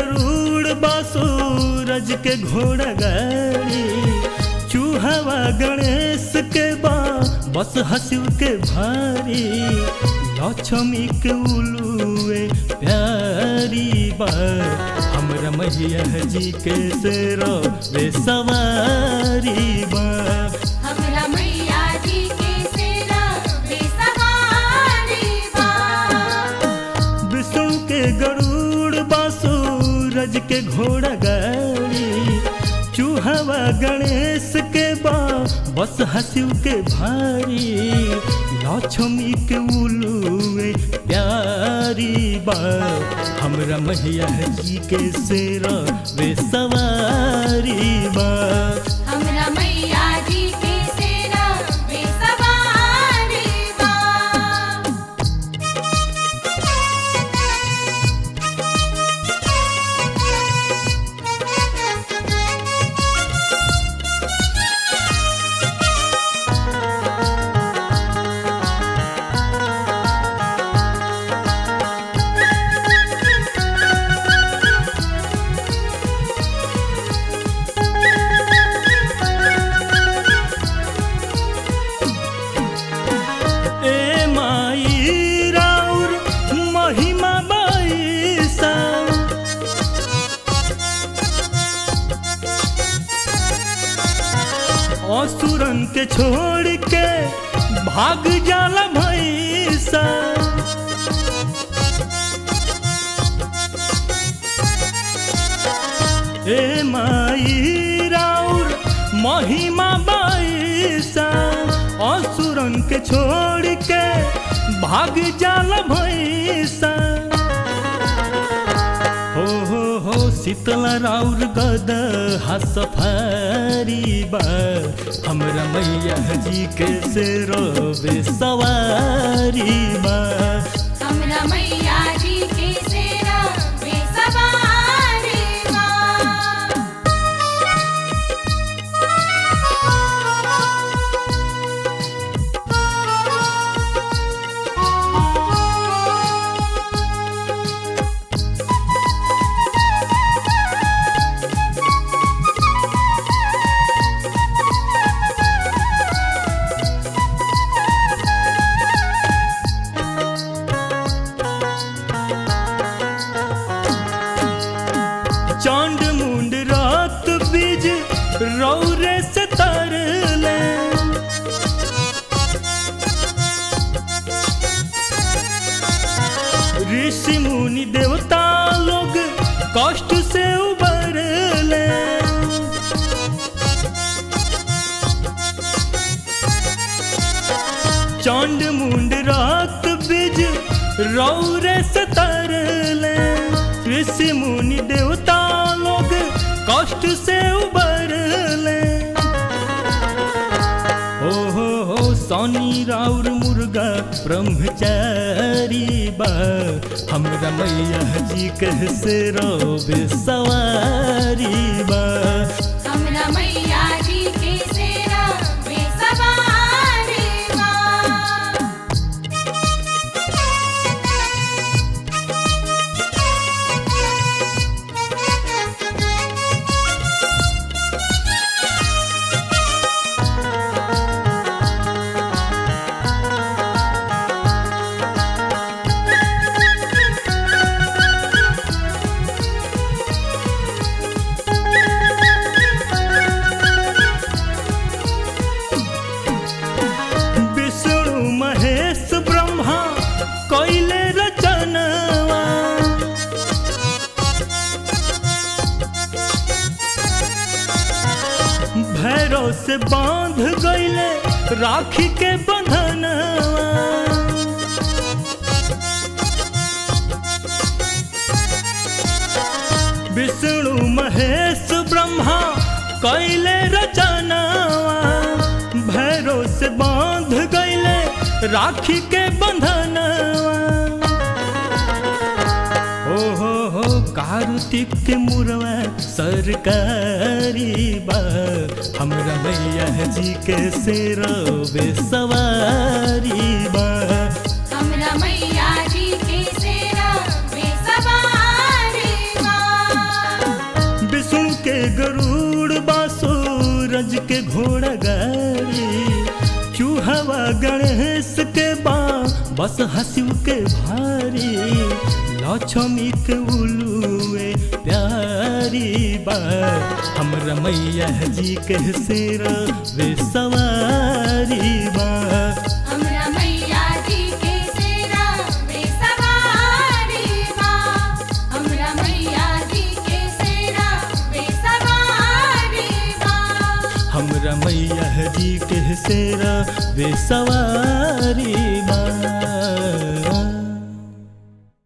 गरुड़ बासूरज के घोड़ा गाड़ी चूहवा गणेश के बा बस हंसिव के भारी लक्ष्मी के उलुए प्यारी बा हमरा मैया जी के सेरो वे सवारी बा हमरा मैया जी के सेरा बेसहारी बा विष्णु के गरुड़ बासूरज के घोड़ा गाड़ी चूहवा गणेश के बा बस हंसिव के भारी लक्ष्मी के उलुए प्यारी बा हमरा मैया जी के सेरा वे सवारी बा हमरा मैया जी के सेरा बेसहारी बा ए माई राउर महिमा बाईसा असुरन के छोड़ के भाग जाला भैसा ए माई राउर महिमा बाईसा असुरन के छोड़ के भाग जाला भैसा हो हो हो शीतला राउर गद सफारी बा हमरा मैया जी के से रोबे सवारी बा हमरा मैया जी के सेरा बेसहारी बा चांद मुंड रात बीज रौरे से तरले ऋषि मुनि देवता लोग कष्ट से उबरले चांद मुंड रात बीज रौरे से तरले ऋषि मुनि देवता लोग कष्ट से उबरले हो हो हो सोनी राउर मुर्गा ब्रह्मचारी बा हमरा मैया जी कह से रोबे सवारी बा हमरा मैया जी के सेरा बेसहारी बा विष्णु महेश ब्रह्मा कैले रचनवा भैरव से बांध गईले राखी के बंधनवा विष्णु महेश ब्रह्मा कैले रचनवा भैरव से बांध गईले राखी के बंधनवा हो हो हो कार्तिक के मुरवा सरकारी बा हमरा मैया जी के से रोबे सवारी बा हमरा मैया जी के सेरा बेसहारी बा सूरज के घोड़ा गाड़ी चूहवा गणेश के बा बस हसिव के भारी लक्ष्मी के उलुए प्यारी बा हमरा मैया जी के सिर वे सवारी बा हमरा मैया जी के सेरा वे सवारी बा हमरा मैया जी के सेरा वे सवारी बा हमरा मैया जी के सिर वे सवारी